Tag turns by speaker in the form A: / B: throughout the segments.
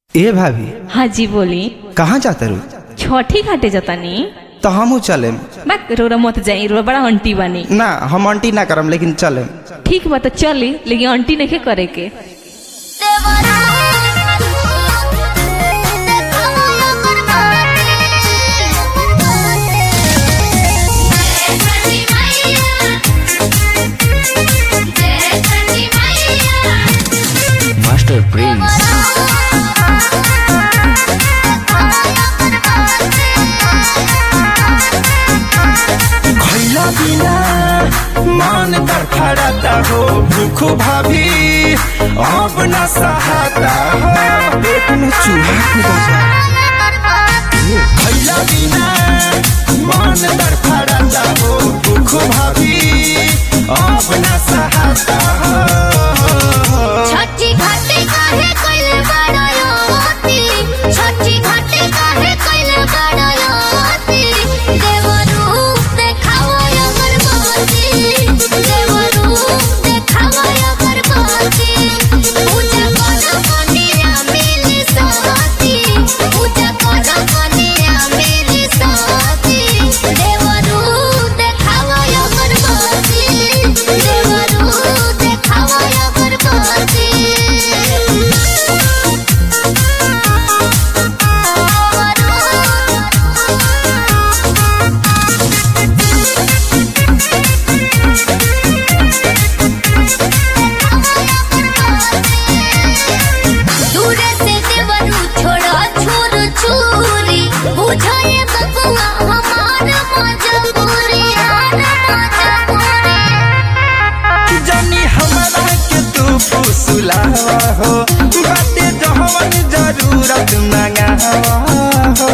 A: ए भाभी
B: हाँ जी बोली
A: कहाँ जाता रू
B: छठी घाटे जतानी
A: तो हमू चलेम
B: मैं रोरा मत जाई रोरा बड़ा आंटी बानी
A: ना हम आंटी ना करम लेकिन चलेम
B: ठीक बा तो चली लेकिन आंटी नहीं करे के
C: मास्टर प्रिंस
A: खैला बिना मान तड़फड़ाता हो भूख भाभी अब न सहाता हो पेट में चूल्हा कूदता खैला बिना मान तड़फड़ाता हो भूख भाभी अब न सहाता हो
D: छठी घाटे काहे कइले बाड़ायोती छठी घाटे काहे कइले बाड़ायोती देवरू देखाओ अगरबत्ती देवरू देखाओ अगरबत्ती पूजा कर कनिया मिली साथी पूजा कर कनिया मिली साथी देवरू देखाओ अगरबत्ती देवरू देखाओ अगरबत्ती दूरे से देवरू छोड़ा छोर छुरी बुझाए बबुआ हमार मजबूरी यार मजबूरी
A: जानी हमरा के तू फुसलावा हो बाटे जहवन जरूरत मंगावा हो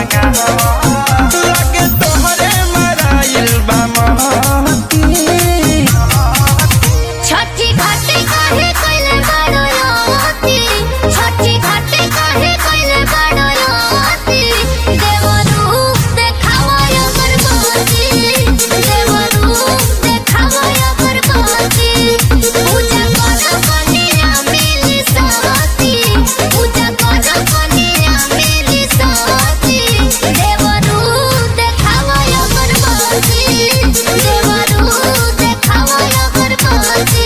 A: लगे तोहरे मराइल बा महती
D: छठी घाटे काहे कइले बाड़ोती छठी घाटे काहे कइले बाड़ोती देवरू देखावा अगरबत्ती देवरू देखावा अगरबत्ती पूजा कर कनिया मिली साथी पूजा कर कनिया मिली साथी देवरू देखावा अगरबत्ती देवरू देखावा अगरबत्ती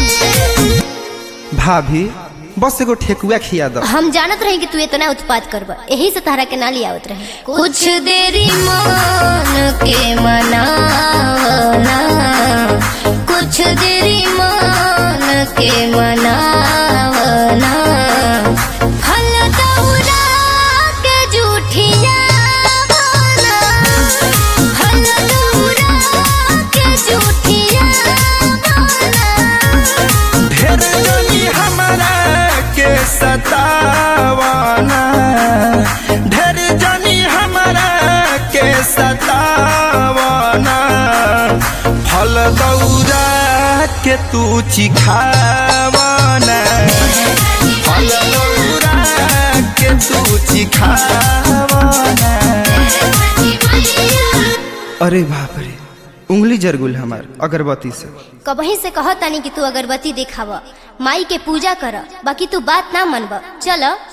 A: भाभी बस एगो ठेकुआ खिया दो
D: हम जानत रही कि तू इतना उत्पाद करब यही से तारा के ना लियावत रहे कुछ देरी मान के मनावना कुछ देरी मान के मनावना फल दौरा के जूठिया बना फल दौरा के जूठिया बना
A: ढेर जनी हमरा के सतावना ढेर जनी हमरा के सतावना फल दौरा के तू चिखावना फल दौरा के तू चिखावना अरे बाप रे उंगली जरगुल हमार अगरबत्ती से
D: कबही से कह तानी कि तू अगरबत्ती दिखाव माई के पूजा कर बाकी तू बात ना मनब चल